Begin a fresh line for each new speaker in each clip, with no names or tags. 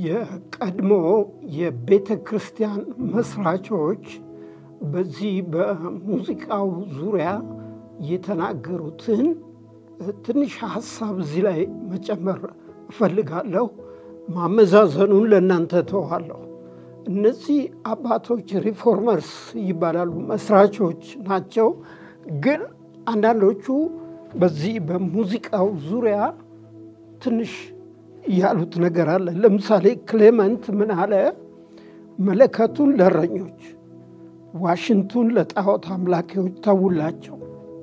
የቀድሞ የቤተ ክርስቲያን መስራቾች በዚህ በሙዚቃው ዙሪያ የተናገሩትን ትንሽ ሀሳብ እዚህ ላይ መጨመር እፈልጋለሁ። ማመዛዘኑን ለእናንተ ተዋለሁ። እነዚህ አባቶች ሪፎርመርስ ይባላሉ፣ መስራቾች ናቸው። ግን አንዳንዶቹ በዚህ በሙዚቃው ዙሪያ ትንሽ ያሉት ነገር አለ። ለምሳሌ ክሌመንት ምን አለ? መለከቱን ለእረኞች፣ ዋሽንቱን ለጣዖት አምላኪዎች ተውላቸው።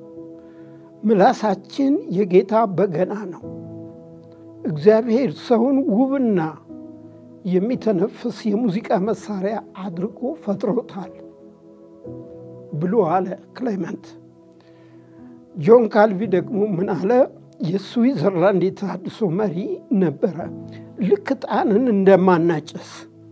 ምላሳችን የጌታ በገና ነው። እግዚአብሔር ሰውን ውብና የሚተነፍስ የሙዚቃ መሳሪያ አድርጎ ፈጥሮታል ብሎ አለ ክሌመንት። ጆን ካልቪ ደግሞ ምን አለ? የስዊዘርላንድ የተሃድሶ መሪ ነበረ። ልክ ዕጣንን እንደማናጨስ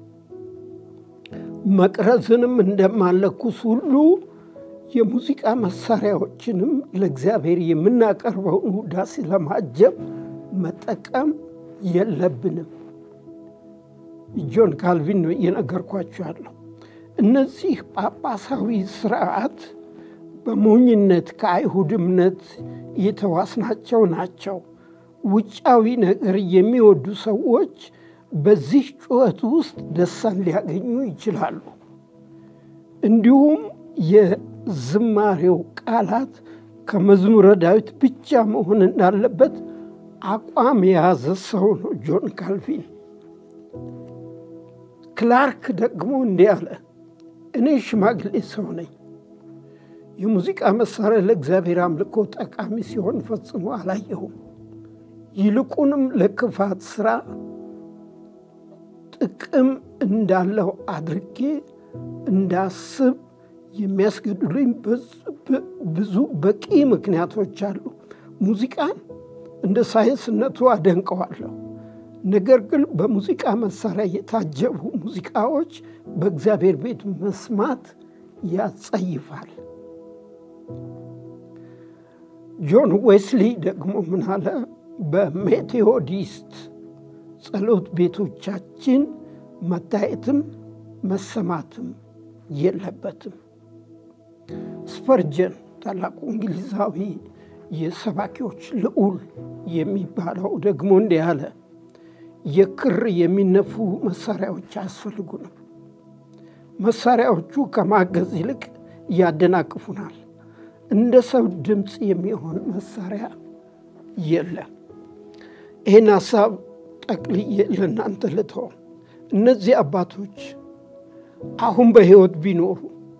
መቅረዝንም እንደማለኩስ ሁሉ የሙዚቃ መሳሪያዎችንም ለእግዚአብሔር የምናቀርበውን ውዳሴ ለማጀብ መጠቀም የለብንም። ጆን ካልቪን ነው እየነገርኳቸው ያለው። እነዚህ ጳጳሳዊ ስርዓት በሞኝነት ከአይሁድ እምነት የተዋስናቸው ናቸው። ውጫዊ ነገር የሚወዱ ሰዎች በዚህ ጩኸት ውስጥ ደስታን ሊያገኙ ይችላሉ። እንዲሁም የዝማሬው ቃላት ከመዝሙረ ዳዊት ብቻ መሆን እንዳለበት አቋም የያዘ ሰው ነው ጆን ካልቪን። ክላርክ ደግሞ እንዲህ አለ፣ እኔ ሽማግሌ ሰው ነኝ። የሙዚቃ መሳሪያ ለእግዚአብሔር አምልኮ ጠቃሚ ሲሆን ፈጽሞ አላየሁም። ይልቁንም ለክፋት ስራ ጥቅም እንዳለው አድርጌ እንዳስብ የሚያስገድሉኝ ብዙ በቂ ምክንያቶች አሉ። ሙዚቃን እንደ ሳይንስነቱ አደንቀዋለሁ። ነገር ግን በሙዚቃ መሳሪያ የታጀቡ ሙዚቃዎች በእግዚአብሔር ቤት መስማት ያጸይፋል። ጆን ዌስሊ ደግሞ ምን አለ? በሜቴዎዲስት ጸሎት ቤቶቻችን መታየትም መሰማትም የለበትም። ስፐርጀን ታላቁ እንግሊዛዊ የሰባኪዎች ልዑል የሚባለው ደግሞ እንዲህ አለ፣ የክር የሚነፉ መሳሪያዎች አያስፈልጉንም። መሳሪያዎቹ ከማገዝ ይልቅ ያደናቅፉናል። እንደ ሰው ድምፅ የሚሆን መሳሪያ የለም። ይህን ሀሳብ ጠቅልዬ ለእናንተ ልተው። እነዚህ አባቶች አሁን በሕይወት ቢኖሩ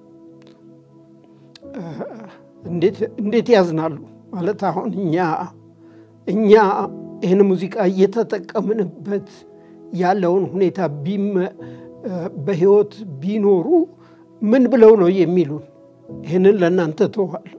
እንዴት ያዝናሉ? ማለት አሁን እኛ እኛ ይህን ሙዚቃ እየተጠቀምንበት ያለውን ሁኔታ በሕይወት ቢኖሩ ምን ብለው ነው የሚሉን? ይህንን ለእናንተ ተዋለሁ።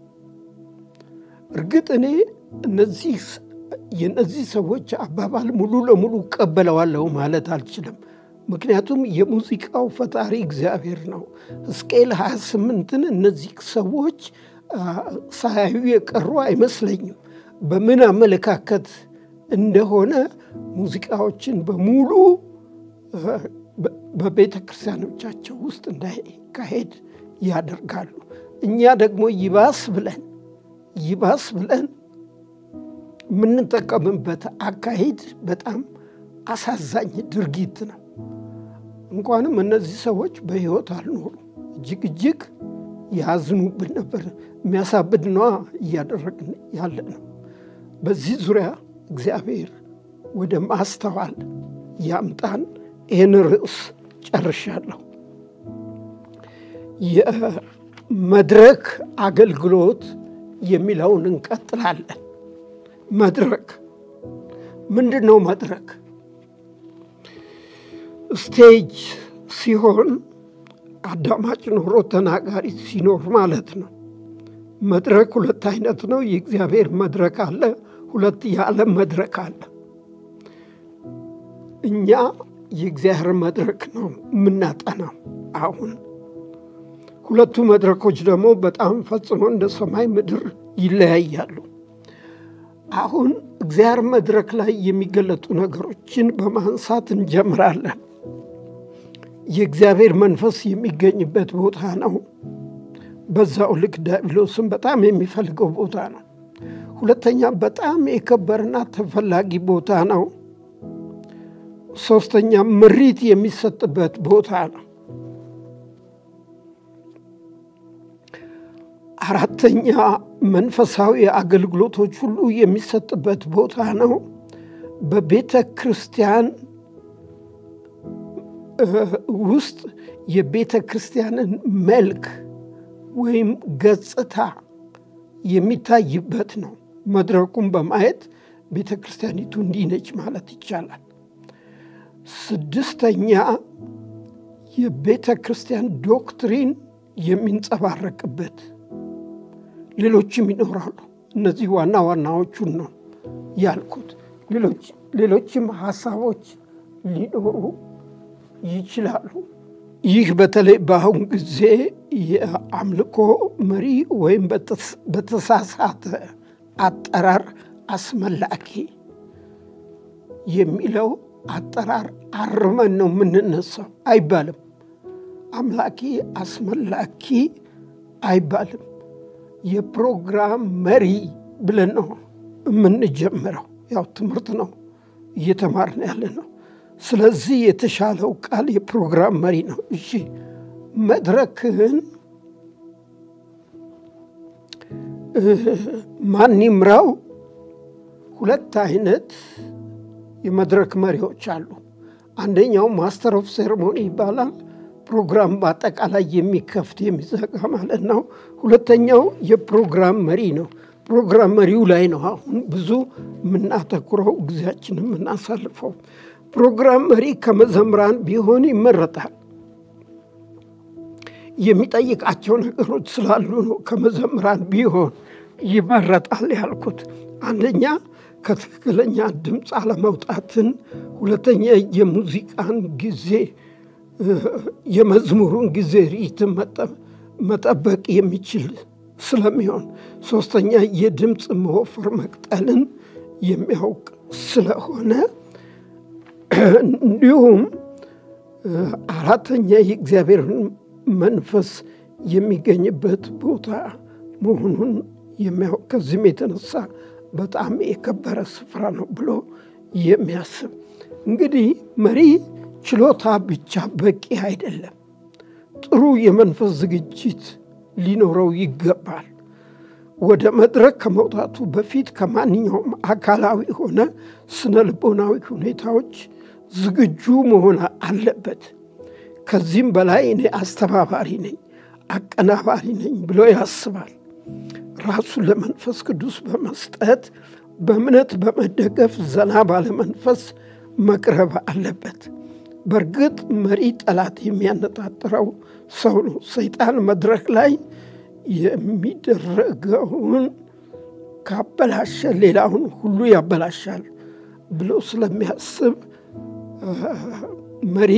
እርግጥ እኔ እነዚህ የእነዚህ ሰዎች አባባል ሙሉ ለሙሉ እቀበለዋለሁ ማለት አልችልም። ምክንያቱም የሙዚቃው ፈጣሪ እግዚአብሔር ነው። ሕዝቅኤል 28ን እነዚህ ሰዎች ሳያዩ የቀሩ አይመስለኝም። በምን አመለካከት እንደሆነ ሙዚቃዎችን በሙሉ በቤተ ክርስቲያኖቻቸው ውስጥ እንዳይካሄድ ያደርጋሉ። እኛ ደግሞ ይባስ ብለን ይባስ ብለን የምንጠቀምበት አካሄድ በጣም አሳዛኝ ድርጊት ነው። እንኳንም እነዚህ ሰዎች በሕይወት አልኖሩ እጅግ እጅግ ያዝኑብን ነበር። የሚያሳብድ ነዋ እያደረግን ያለ ነው። በዚህ ዙሪያ እግዚአብሔር ወደ ማስተዋል ያምጣን። ይህን ርዕስ ጨርሻለሁ። የመድረክ አገልግሎት የሚለውን እንቀጥላለን። መድረክ ምንድን ነው? መድረክ ስቴጅ ሲሆን አዳማጭ ኖሮ ተናጋሪ ሲኖር ማለት ነው። መድረክ ሁለት አይነት ነው። የእግዚአብሔር መድረክ አለ፣ ሁለት የዓለም መድረክ አለ። እኛ የእግዚአብሔር መድረክ ነው የምናጠናው አሁን። ሁለቱ መድረኮች ደግሞ በጣም ፈጽሞ እንደ ሰማይ ምድር ይለያያሉ። አሁን እግዚአብሔር መድረክ ላይ የሚገለጡ ነገሮችን በማንሳት እንጀምራለን። የእግዚአብሔር መንፈስ የሚገኝበት ቦታ ነው። በዛው ልክ ዲያብሎስም በጣም የሚፈልገው ቦታ ነው። ሁለተኛ በጣም የከበረና ተፈላጊ ቦታ ነው። ሶስተኛ ምሪት የሚሰጥበት ቦታ ነው። አራተኛ መንፈሳዊ አገልግሎቶች ሁሉ የሚሰጥበት ቦታ ነው። በቤተ ክርስቲያን ውስጥ የቤተ ክርስቲያንን መልክ ወይም ገጽታ የሚታይበት ነው። መድረኩን በማየት ቤተ ክርስቲያኒቱ እንዲህ ነች ማለት ይቻላል። ስድስተኛ የቤተ ክርስቲያን ዶክትሪን የሚንጸባረቅበት ሌሎችም ይኖራሉ። እነዚህ ዋና ዋናዎቹን ነው ያልኩት። ሌሎችም ሀሳቦች ሊኖሩ ይችላሉ። ይህ በተለይ በአሁን ጊዜ የአምልኮ መሪ ወይም በተሳሳተ አጠራር አስመላኪ የሚለው አጠራር አርመን ነው የምንነሳው አይባልም። አምላኪ አስመላኪ አይባልም። የፕሮግራም መሪ ብለን ነው የምንጀምረው። ያው ትምህርት ነው እየተማርን ያለ ነው። ስለዚህ የተሻለው ቃል የፕሮግራም መሪ ነው። እሺ መድረክህን ማን ይምራው? ሁለት አይነት የመድረክ መሪዎች አሉ። አንደኛው ማስተር ኦፍ ሴሬሞኒ ይባላል። ፕሮግራም በአጠቃላይ የሚከፍት የሚዘጋ ማለት ነው። ሁለተኛው የፕሮግራም መሪ ነው። ፕሮግራም መሪው ላይ ነው አሁን ብዙ የምናተኩረው ጊዜያችን የምናሳልፈው። ፕሮግራም መሪ ከመዘምራን ቢሆን ይመረጣል። የሚጠይቃቸው ነገሮች ስላሉ ነው ከመዘምራን ቢሆን ይመረጣል ያልኩት። አንደኛ ከትክክለኛ ድምፅ አለመውጣትን፣ ሁለተኛ የሙዚቃን ጊዜ የመዝሙሩን ጊዜ ሪትም መጠበቅ የሚችል ስለሚሆን፣ ሶስተኛ የድምፅ መወፈር መቅጠልን የሚያውቅ ስለሆነ እንዲሁም አራተኛ የእግዚአብሔርን መንፈስ የሚገኝበት ቦታ መሆኑን የሚያውቅ ከዚህም የተነሳ በጣም የከበረ ስፍራ ነው ብሎ የሚያስብ እንግዲህ መሪ ችሎታ ብቻ በቂ አይደለም። ጥሩ የመንፈስ ዝግጅት ሊኖረው ይገባል። ወደ መድረክ ከመውጣቱ በፊት ከማንኛውም አካላዊ ሆነ ስነ ልቦናዊ ሁኔታዎች ዝግጁ መሆን አለበት። ከዚህም በላይ እኔ አስተባባሪ ነኝ፣ አቀናባሪ ነኝ ብሎ ያስባል። ራሱን ለመንፈስ ቅዱስ በመስጠት በእምነት በመደገፍ ዘና ባለመንፈስ መቅረብ አለበት። በእርግጥ መሪ ጠላት የሚያነጣጥረው ሰው ነው። ሰይጣን መድረክ ላይ የሚደረገውን ካበላሸ ሌላውን ሁሉ ያበላሻል ብሎ ስለሚያስብ መሪ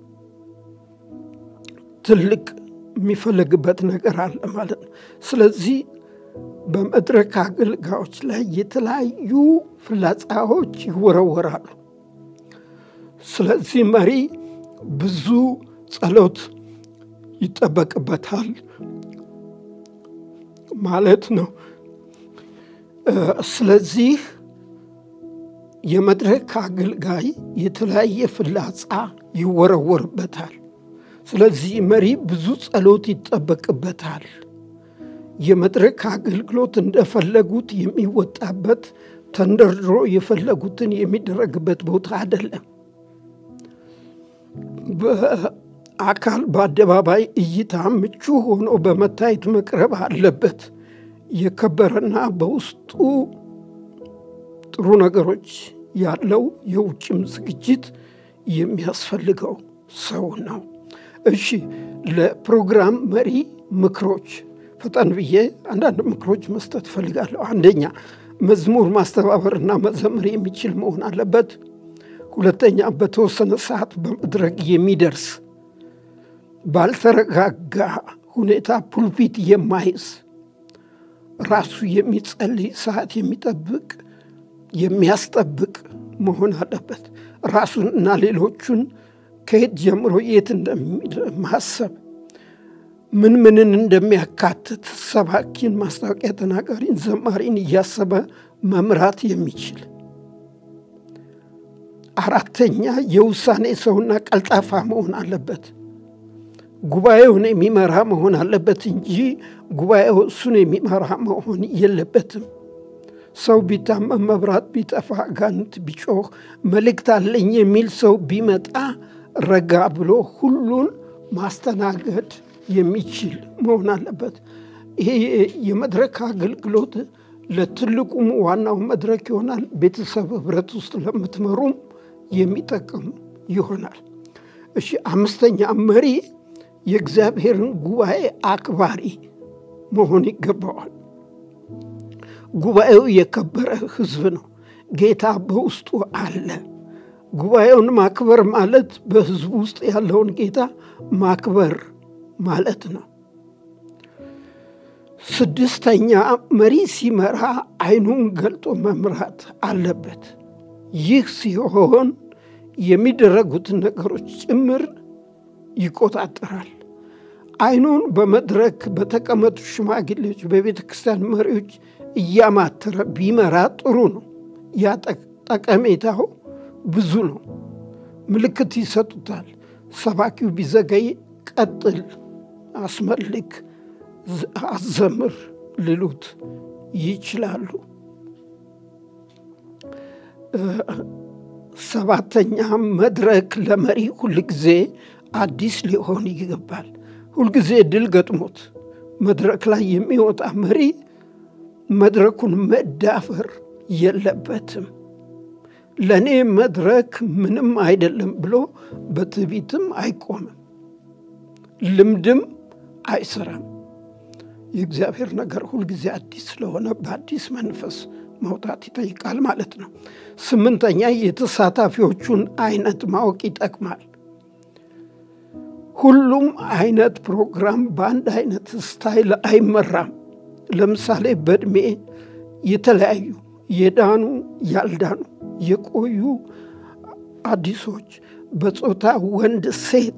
ትልቅ የሚፈለግበት ነገር አለ ማለት ነው። ስለዚህ በመድረክ አገልጋዮች ላይ የተለያዩ ፍላጻዎች ይወረወራሉ። ስለዚህ መሪ ብዙ ጸሎት ይጠበቅበታል ማለት ነው። ስለዚህ የመድረክ አገልጋይ የተለያየ ፍላጻ ይወረወርበታል። ስለዚህ መሪ ብዙ ጸሎት ይጠበቅበታል። የመድረክ አገልግሎት እንደፈለጉት የሚወጣበት ተንደርድሮ የፈለጉትን የሚደረግበት ቦታ አይደለም። በአካል በአደባባይ እይታ ምቹ ሆኖ በመታየት መቅረብ አለበት። የከበረና በውስጡ ጥሩ ነገሮች ያለው የውጭም ዝግጅት የሚያስፈልገው ሰው ነው። እሺ፣ ለፕሮግራም መሪ ምክሮች ፈጠን ብዬ አንዳንድ ምክሮች መስጠት እፈልጋለሁ። አንደኛ መዝሙር ማስተባበርና መዘመር የሚችል መሆን አለበት። ሁለተኛ በተወሰነ ሰዓት በመድረክ የሚደርስ ባልተረጋጋ ሁኔታ ፑልፒት የማይዝ ራሱ የሚጸልይ ሰዓት የሚጠብቅ የሚያስጠብቅ መሆን አለበት። ራሱን እና ሌሎቹን ከየት ጀምሮ የት እንደማሰብ ምን ምንን እንደሚያካትት ሰባኪን፣ ማስታወቂያ ተናጋሪን፣ ዘማሪን እያሰበ መምራት የሚችል አራተኛ የውሳኔ ሰውና ቀልጣፋ መሆን አለበት። ጉባኤውን የሚመራ መሆን አለበት እንጂ ጉባኤው እሱን የሚመራ መሆን የለበትም። ሰው ቢታመም፣ መብራት ቢጠፋ፣ አጋንንት ቢጮህ፣ መልእክት አለኝ የሚል ሰው ቢመጣ ረጋ ብሎ ሁሉን ማስተናገድ የሚችል መሆን አለበት። ይሄ የመድረክ አገልግሎት ለትልቁም ዋናው መድረክ ይሆናል። ቤተሰብ ህብረት ውስጥ ለምትመሩም የሚጠቅም ይሆናል። እሺ፣ አምስተኛ መሪ የእግዚአብሔርን ጉባኤ አክባሪ መሆን ይገባዋል። ጉባኤው የከበረ ሕዝብ ነው። ጌታ በውስጡ አለ። ጉባኤውን ማክበር ማለት በሕዝቡ ውስጥ ያለውን ጌታ ማክበር ማለት ነው። ስድስተኛ መሪ ሲመራ ዓይኑን ገልጦ መምራት አለበት። ይህ ሲሆን የሚደረጉትን ነገሮች ጭምር ይቆጣጠራል። ዓይኑን በመድረክ በተቀመጡ ሽማግሌዎች፣ በቤተ ክርስቲያን መሪዎች እያማተረ ቢመራ ጥሩ ነው። ያ ጠቀሜታው ብዙ ነው። ምልክት ይሰጡታል። ሰባኪው ቢዘገይ ቀጥል፣ አስመልክ፣ አዘምር ሊሉት ይችላሉ። ሰባተኛ መድረክ ለመሪ ሁልጊዜ አዲስ ሊሆን ይገባል። ሁልጊዜ ድል ገጥሞት መድረክ ላይ የሚወጣ መሪ መድረኩን መዳፈር የለበትም። ለእኔ መድረክ ምንም አይደለም ብሎ በትዕቢትም አይቆምም፣ ልምድም አይሰራም። የእግዚአብሔር ነገር ሁልጊዜ አዲስ ስለሆነ በአዲስ መንፈስ መውጣት ይጠይቃል ማለት ነው። ስምንተኛ የተሳታፊዎቹን አይነት ማወቅ ይጠቅማል። ሁሉም አይነት ፕሮግራም በአንድ አይነት ስታይል አይመራም። ለምሳሌ በዕድሜ የተለያዩ የዳኑ፣ ያልዳኑ፣ የቆዩ፣ አዲሶች፣ በጾታ ወንድ፣ ሴት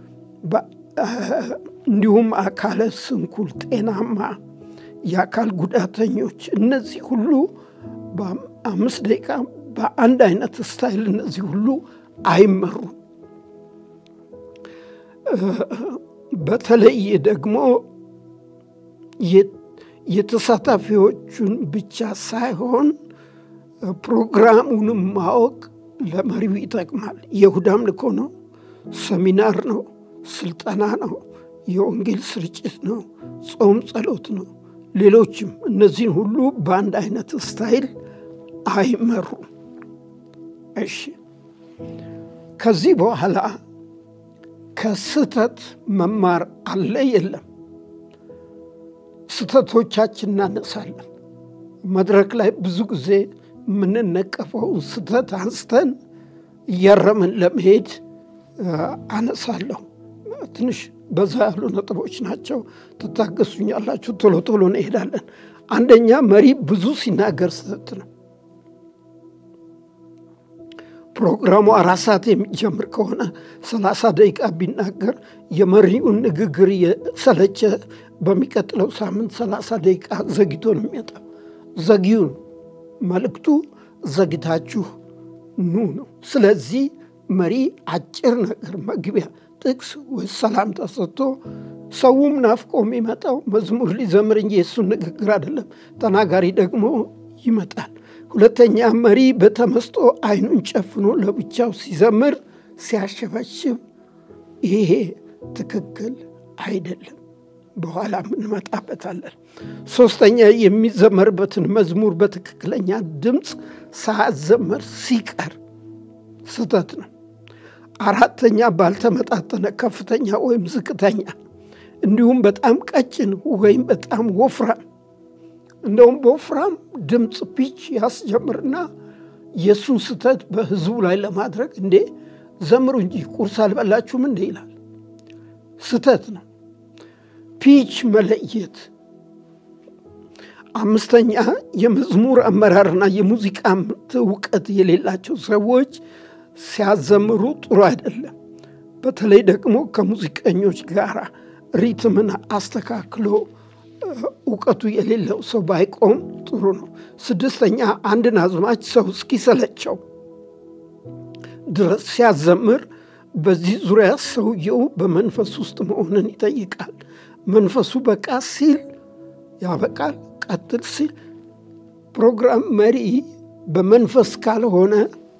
እንዲሁም አካለ ስንኩል፣ ጤናማ፣ የአካል ጉዳተኞች እነዚህ ሁሉ በአምስት ደቂቃ በአንድ አይነት ስታይል እነዚህ ሁሉ አይመሩም። በተለይ ደግሞ የተሳታፊዎቹን ብቻ ሳይሆን ፕሮግራሙንም ማወቅ ለመሪው ይጠቅማል። የእሁድ አምልኮ ነው፣ ሰሚናር ነው፣ ስልጠና ነው፣ የወንጌል ስርጭት ነው፣ ጾም ጸሎት ነው፣ ሌሎችም እነዚህን ሁሉ በአንድ አይነት ስታይል አይመሩም። እሺ ከዚህ በኋላ ከስህተት መማር አለ የለም? ስህተቶቻችን እናነሳለን። መድረክ ላይ ብዙ ጊዜ የምንነቀፈውን ስህተት አንስተን እያረምን ለመሄድ አነሳለሁ። ትንሽ በዛ ያሉ ነጥቦች ናቸው። ትታገሱኛላችሁ። ቶሎ ቶሎ እንሄዳለን። አንደኛ መሪ ብዙ ሲናገር ስህተት ነው። ፕሮግራሙ አራት ሰዓት የሚጀምር ከሆነ ሰላሳ ደቂቃ ቢናገር የመሪውን ንግግር የሰለቸ በሚቀጥለው ሳምንት ሰላሳ ደቂቃ ዘግቶ ነው የሚመጣው። ዘጊዩ ነው መልእክቱ። ዘግታችሁ ኑ ነው። ስለዚህ መሪ አጭር ነገር መግቢያ ጥቅስ ወይ ሰላምታ ሰጥቶ ሰውም ናፍቆ የሚመጣው መዝሙር ሊዘምር እንጂ የእሱን ንግግር አይደለም። ተናጋሪ ደግሞ ይመጣል። ሁለተኛ መሪ በተመስጦ ዓይኑን ጨፍኖ ለብቻው ሲዘምር ሲያሸበሽብ፣ ይሄ ትክክል አይደለም። በኋላ እንመጣበታለን። ሶስተኛ የሚዘመርበትን መዝሙር በትክክለኛ ድምፅ ሳያዘመር ሲቀር ስህተት ነው። አራተኛ ባልተመጣጠነ ከፍተኛ ወይም ዝቅተኛ እንዲሁም በጣም ቀጭን ወይም በጣም ወፍራም እንደውም በወፍራም ድምፅ ፒች ያስጀምርና የእሱን ስህተት በህዝቡ ላይ ለማድረግ እንዴ ዘምሩ እንጂ ቁርስ አልበላችሁም እንዴ ይላል። ስህተት ነው። ፒች መለየት አምስተኛ የመዝሙር አመራርና የሙዚቃ እውቀት የሌላቸው ሰዎች ሲያዘምሩ ጥሩ አይደለም። በተለይ ደግሞ ከሙዚቀኞች ጋር ሪትምን አስተካክሎ እውቀቱ የሌለው ሰው ባይቆም ጥሩ ነው። ስድስተኛ አንድን አዝማች ሰው እስኪሰለቸው ድረስ ሲያዘምር በዚህ ዙሪያ ሰውየው በመንፈስ ውስጥ መሆንን ይጠይቃል። መንፈሱ በቃ ሲል ያበቃል፣ ቀጥል ሲል ፕሮግራም መሪ በመንፈስ ካልሆነ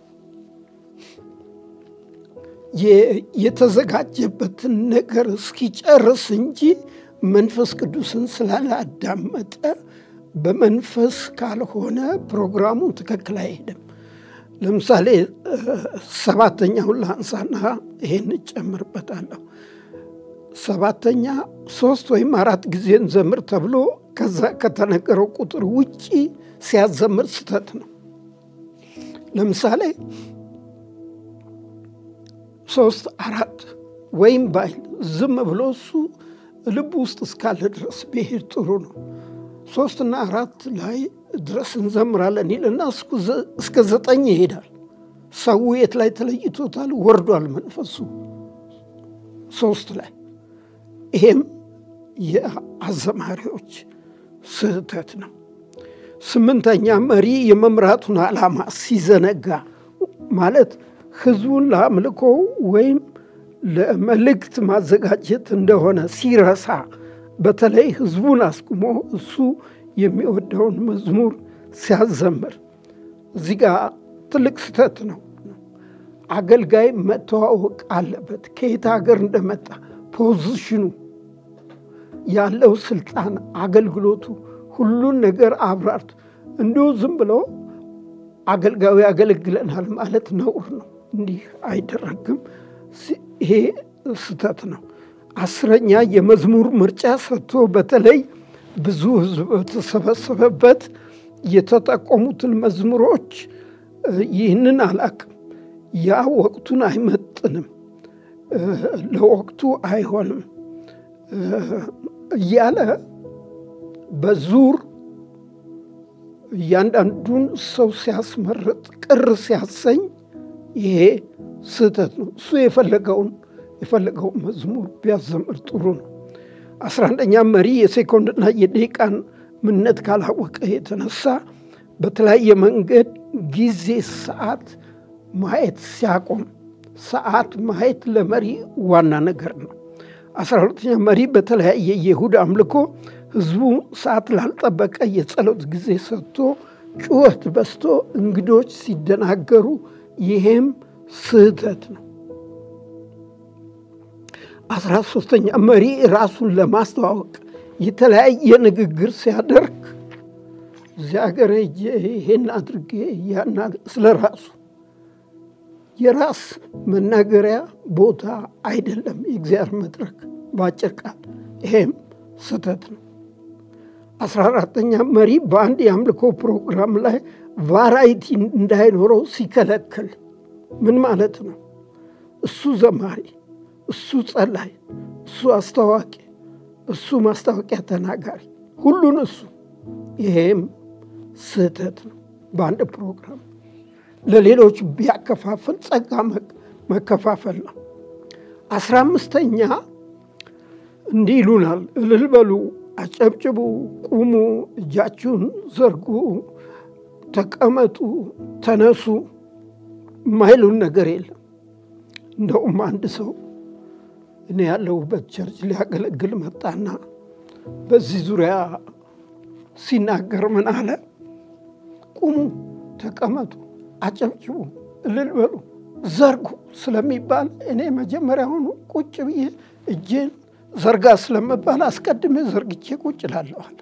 የተዘጋጀበትን ነገር እስኪጨርስ እንጂ መንፈስ ቅዱስን ስላላዳመጠ በመንፈስ ካልሆነ ፕሮግራሙ ትክክል አይሄድም። ለምሳሌ ሰባተኛውን ላንሳና ይሄን እጨምርበታለሁ። ሰባተኛ ሶስት ወይም አራት ጊዜ እንዘምር ተብሎ ከዛ ከተነገረው ቁጥር ውጪ ሲያዘምር ስተት ነው። ለምሳሌ ሶስት አራት ወይም ባይል ዝም ብሎ እሱ ልቡ ውስጥ እስካለ ድረስ ብሄድ ጥሩ ነው። ሶስትና አራት ላይ ድረስ እንዘምራለን ይልና እስከ ዘጠኝ ይሄዳል። ሰው የት ላይ ተለይቶታል? ወርዷል መንፈሱ ሶስት ላይ። ይሄም የአዘማሪዎች ስህተት ነው። ስምንተኛ መሪ የመምራቱን ዓላማ ሲዘነጋ ማለት ህዝቡን ለአምልኮ ወይም ለመልእክት ማዘጋጀት እንደሆነ ሲረሳ በተለይ ህዝቡን አስቁሞ እሱ የሚወደውን መዝሙር ሲያዘምር እዚህ ጋር ትልቅ ስህተት ነው። አገልጋይ መተዋወቅ አለበት። ከየት ሀገር እንደመጣ ፖዚሽኑ፣ ያለው ስልጣን፣ አገልግሎቱ፣ ሁሉን ነገር አብራርቱ። እንዲሁ ዝም ብሎ አገልጋዩ ያገለግለናል ማለት ነውር ነው። እንዲህ አይደረግም። ይሄ ስህተት ነው። አስረኛ የመዝሙር ምርጫ ሰጥቶ በተለይ ብዙ ህዝብ በተሰበሰበበት የተጠቆሙትን መዝሙሮች ይህንን አላቅም፣ ያ ወቅቱን አይመጥንም፣ ለወቅቱ አይሆንም እያለ በዙር እያንዳንዱን ሰው ሲያስመርጥ ቅር ሲያሰኝ ይሄ ስህተት ነው። እሱ የፈለገውን የፈለገውን መዝሙር ቢያዘምር ጥሩ ነው። አስራ አንደኛ መሪ የሴኮንድና የደቂቃን ምነት ካላወቀ የተነሳ በተለያየ መንገድ ጊዜ፣ ሰዓት ማየት ሲያቆም፣ ሰዓት ማየት ለመሪ ዋና ነገር ነው። አስራ ሁለተኛ መሪ በተለያየ የይሁድ አምልኮ ህዝቡ ሰዓት ላልጠበቀ የጸሎት ጊዜ ሰጥቶ ጩኸት በስቶ እንግዶች ሲደናገሩ ይሄም ስህተት ነው። አስራ ሶስተኛ መሪ ራሱን ለማስተዋወቅ የተለያየ ንግግር ሲያደርግ እዚህ ሀገር ሄጄ ይሄን አድርጌ ያን ስለ ራሱ የራስ መናገሪያ ቦታ አይደለም የእግዚአብሔር መድረክ በአጭር ቃል ይሄም ስህተት ነው። አስራ አራተኛ መሪ በአንድ የአምልኮ ፕሮግራም ላይ ቫራይቲ እንዳይኖረው ሲከለክል ምን ማለት ነው? እሱ ዘማሪ፣ እሱ ጸላይ፣ እሱ አስታዋቂ፣ እሱ ማስታወቂያ ተናጋሪ፣ ሁሉን እሱ ይሄም ስህተት ነው። በአንድ ፕሮግራም ለሌሎች ቢያከፋፍል ጸጋ መከፋፈል ነው። አስራ አምስተኛ እንዲህ ይሉናል፣ እልል በሉ፣ አጨብጭቡ፣ ቁሙ፣ እጃችሁን ዘርጉ፣ ተቀመጡ፣ ተነሱ የማይሉን ነገር የለም። እንደውም አንድ ሰው እኔ ያለሁበት ቸርች ሊያገለግል መጣና በዚህ ዙሪያ ሲናገር ምን አለ? ቁሙ፣ ተቀመጡ፣ አጨብጭቡ፣ እልል በሉ፣ ዘርጉ ስለሚባል እኔ መጀመሪያውኑ ቁጭ ብዬ እጄን ዘርጋ ስለመባል አስቀድሜ ዘርግቼ ቁጭ እላለዋል።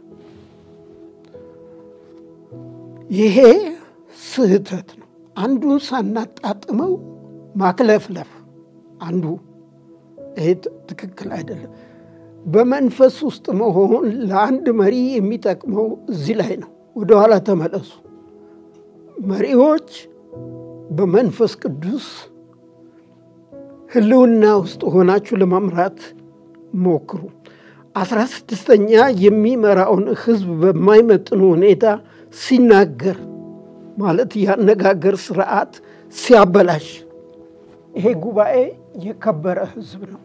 ይሄ ስህተት ነው። አንዱን ሳናጣጥመው ማክለፍለፍ አንዱ ይሄ ትክክል አይደለም። በመንፈስ ውስጥ መሆን ለአንድ መሪ የሚጠቅመው እዚህ ላይ ነው። ወደኋላ ተመለሱ። መሪዎች በመንፈስ ቅዱስ ሕልውና ውስጥ ሆናችሁ ለመምራት ሞክሩ። አስራ ስድስተኛ የሚመራውን ህዝብ በማይመጥኑ ሁኔታ ሲናገር ማለት የአነጋገር ስርዓት ሲያበላሽ ይሄ ጉባኤ የከበረ ህዝብ ነው።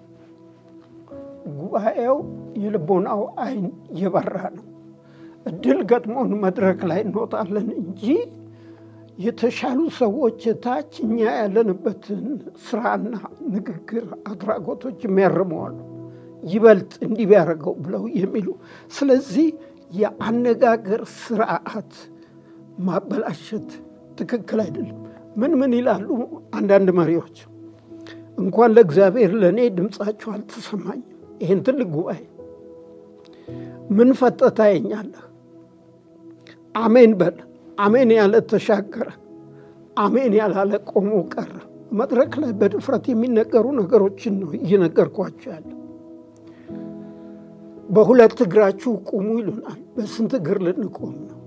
ጉባኤው የልቦናው አይን የበራ ነው። እድል ገጥሞን መድረክ ላይ እንወጣለን እንጂ የተሻሉ ሰዎች ታች እኛ ያለንበትን ስራና ንግግር አድራጎቶች የሚያርመዋሉ ይበልጥ እንዲህ ቢያደርገው ብለው የሚሉ ስለዚህ የአነጋገር ስርዓት ማበላሸት ትክክል አይደለም። ምን ምን ይላሉ አንዳንድ መሪዎች እንኳን ለእግዚአብሔር ለእኔ ድምፃቸው አልተሰማኝም። ይህን ትልቅ ጉባኤ ምን ፈጠህ ታየኛለህ? አሜን በል። አሜን ያለ ተሻገረ፣ አሜን ያላለ ቆሞ ቀረ። መድረክ ላይ በድፍረት የሚነገሩ ነገሮችን ነው እየነገርኳቸው ያለ። በሁለት እግራችሁ ቁሙ ይሉናል። በስንት እግር ልንቆም ነው?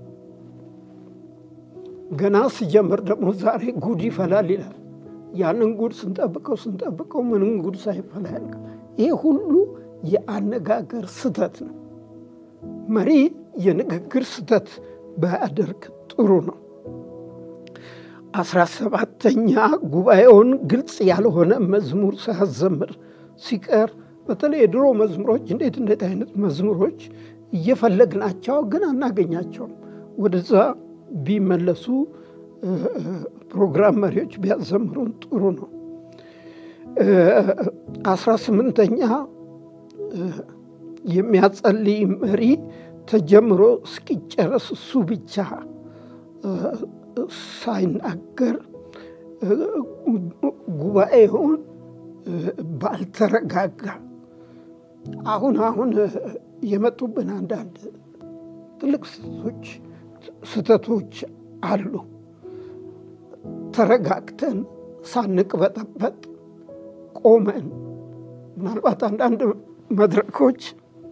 ገና ሲጀምር ደግሞ ዛሬ ጉድ ይፈላል ይላል። ያንን ጉድ ስንጠብቀው ስንጠብቀው ምንም ጉድ ሳይፈላ ያልቅ። ይህ ሁሉ የአነጋገር ስተት ነው። መሪ የንግግር ስተት ባያደርግ ጥሩ ነው። አስራ ሰባተኛ ጉባኤውን ግልጽ ያልሆነ መዝሙር ሳያዘምር ሲቀር በተለይ የድሮ መዝሙሮች እንዴት እንዴት አይነት መዝሙሮች እየፈለግናቸው ግን አናገኛቸውም። ወደዛ ቢመለሱ ፕሮግራም መሪዎች ቢያዘምሩን ጥሩ ነው። አስራ ስምንተኛ የሚያጸልይ መሪ ተጀምሮ እስኪጨረስ እሱ ብቻ ሳይናገር ጉባኤውን ባልተረጋጋ አሁን አሁን የመጡብን አንዳንድ ትልቅ ስህተቶች ስህተቶች አሉ። ተረጋግተን ሳንቅበጠበጥ ቆመን ምናልባት አንዳንድ መድረኮች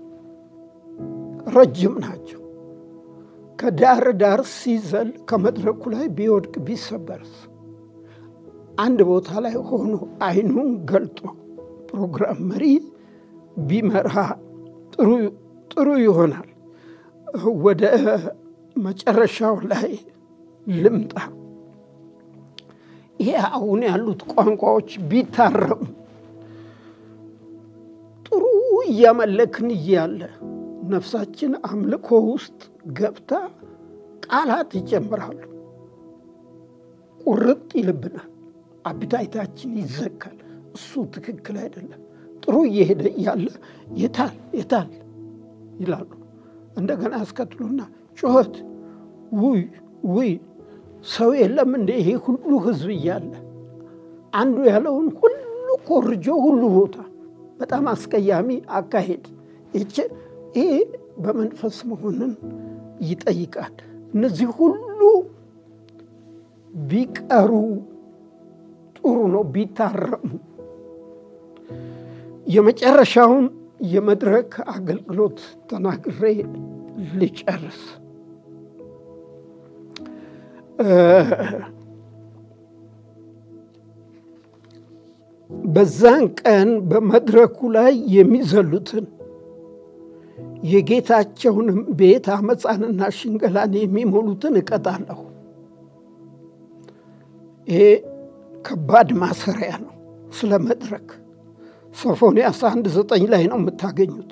ረጅም ናቸው። ከዳር ዳር ሲዘል ከመድረኩ ላይ ቢወድቅ ቢሰበርስ? አንድ ቦታ ላይ ሆኖ አይኑን ገልጦ ፕሮግራም መሪ ቢመራ ጥሩ ይሆናል። ወደ መጨረሻው ላይ ልምጣ። ይሄ አሁን ያሉት ቋንቋዎች ቢታረሙ ጥሩ እያመለክን እያለ ነፍሳችን አምልኮ ውስጥ ገብታ ቃላት ይጨምራሉ። ቁርጥ ይልብናል። አቢታይታችን ይዘጋል። እሱ ትክክል አይደለም። ጥሩ እየሄደ እያለ የታል የታል ይላሉ። እንደገና ያስከትሉና ጩኸት፣ ውይ ውይ፣ ሰው የለም እንደ ይሄ ሁሉ ህዝብ እያለ አንዱ ያለውን ሁሉ ኮርጆ ሁሉ ቦታ በጣም አስቀያሚ አካሄድ ይሄ በመንፈስ መሆንን ይጠይቃል። እነዚህ ሁሉ ቢቀሩ ጥሩ ነው፣ ቢታረሙ። የመጨረሻውን የመድረክ አገልግሎት ተናግሬ ልጨርስ። በዛን ቀን በመድረኩ ላይ የሚዘሉትን የጌታቸውንም ቤት አመፃንና ሽንገላን የሚሞሉትን እቀጣለሁ። ይሄ ከባድ ማሰሪያ ነው። ስለ መድረክ ሶፎንያስ አንድ ዘጠኝ ላይ ነው የምታገኙት።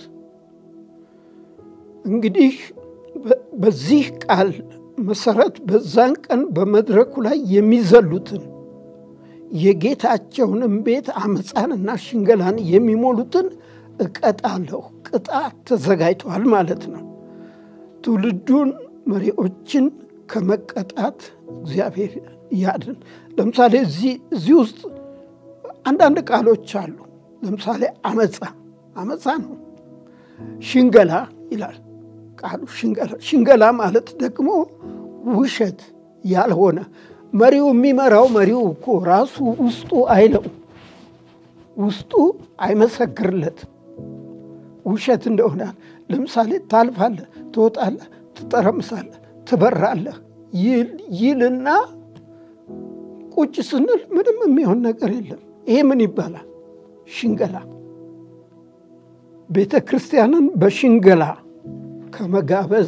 እንግዲህ በዚህ ቃል መሰረት በዛን ቀን በመድረኩ ላይ የሚዘሉትን የጌታቸውንም ቤት አመፃንና ሽንገላን የሚሞሉትን እቀጣለሁ። ቅጣት ተዘጋጅተዋል ማለት ነው። ትውልዱን መሪዎችን ከመቀጣት እግዚአብሔር ያድን። ለምሳሌ እዚህ ውስጥ አንዳንድ ቃሎች አሉ። ለምሳሌ አመፃ አመፃ ነው። ሽንገላ ይላል ቃሉ ሽንገላ። ሽንገላ ማለት ደግሞ ውሸት ያልሆነ መሪው የሚመራው መሪው እኮ ራሱ ውስጡ አይለው ውስጡ አይመሰክርለትም ውሸት እንደሆነ። ለምሳሌ ታልፋለህ፣ ትወጣለህ፣ ትጠረምሳለህ፣ ትበራለህ ይልና ቁጭ ስንል ምንም የሚሆን ነገር የለም። ይሄ ምን ይባላል? ሽንገላ። ቤተ ክርስቲያንን በሽንገላ ከመጋበዝ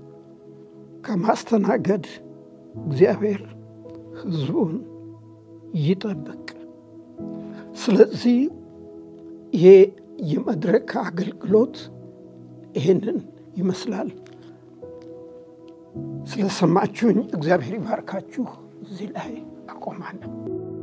ከማስተናገድ እግዚአብሔር ሕዝቡን ይጠብቅ። ስለዚህ ይሄ የመድረክ አገልግሎት ይህንን ይመስላል። ስለሰማችሁኝ እግዚአብሔር ይባርካችሁ። እዚህ ላይ አቆማለሁ።